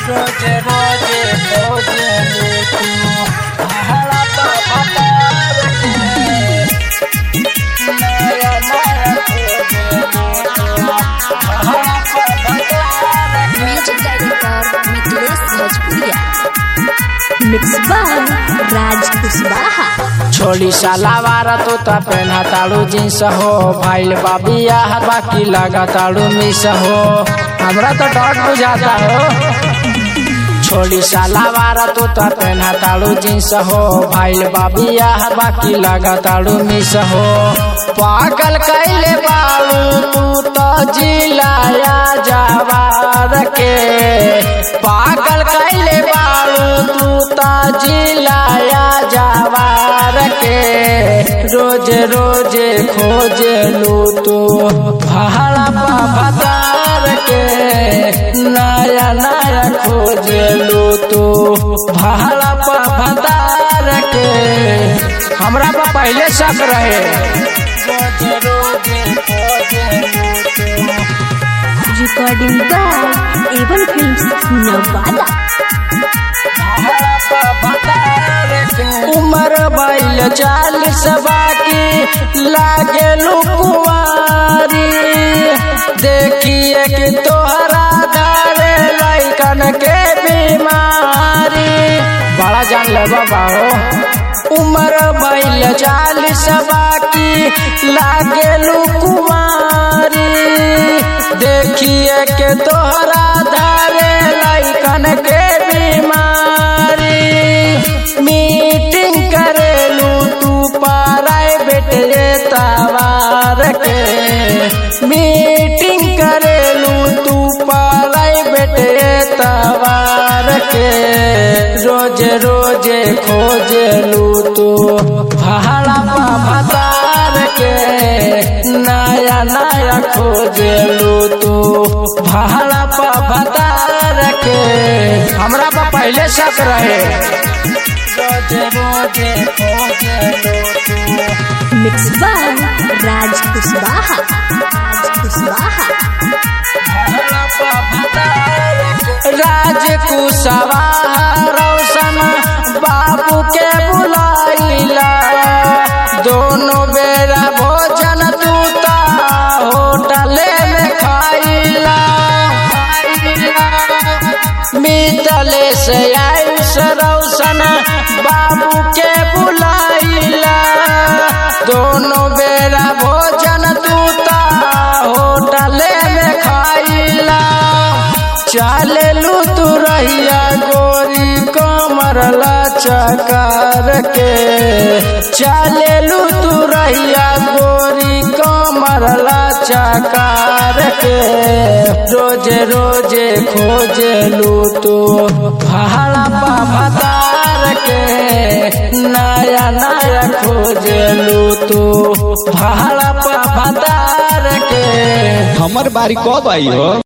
रोजे रोजे खोजे तू हरा तो भतार के नया नया खोजे हरा तो भतार के म्यूजिक डायरेक्टर मिथिलेश भोजपुरिया मिक्स बाय राज कुशवाहा छोड़ी सलावार तो ता पहना ताड़ू जींस हो भाईल बाबिया बाकी लगा ताड़ू मिस हो हमरा तो डॉट बुझाता हो छोड़ी सलावार तो ता पहना ताड़ू जींस हो भाईल बाबिया बाकी लगा ताड़ू मिस हो पागल कैले बाड़ू तू तो जिलाया जवार के पागल कैले बाड़ू तू तो जिलाया जवार के रोज रोज खोजे लू तू भाड़ा भतार के नया नया खोजे लू तू भाड़ा भतार के हमरा पर पहले शक रहे रोज रोज खोजे लू तू recording by Avon films Nawada उमर बैल चालीस बाकी लागे लुकुआरी देखिए कि तोहरा धारे लैकन के बीमारी बड़ा जान ले बाबा हो उमर बैल चालीस बाकी लागे लुकुआरी देखिए के तोहरा धारे लैकन के बीमारी मीटिंग करेलू तू प्राइवेट तवार के मीटिंग करेलू तू प्राइवेट तवार के रोज रोज खोजलू तू भाड़ा भतार के नया नया खोजलू तू भाड़ा भतार के हमरा पर पहले शक रहे रोज रोज खोजलू तू मिक्स बाय राज कुशवाहा राज कुशवाहा राज कुशवाहा रोशन बाबू के बुलाइला दोनों बेरा भोजन तूता होटले में खाइला मितले से आयुष रोशन बाबू के बुलाइला दोनों बेरा भोजन तूता होटले में खाइला चालेलू तू रहिया गोरी कमर चकार के चालेलू तू रहिया गोरी कमर चकार के रोज रोज खोजलू तू भाड़ा भतार के नया नया खोजलू तू भाड़ा भतार के हमर बारी कब आई हो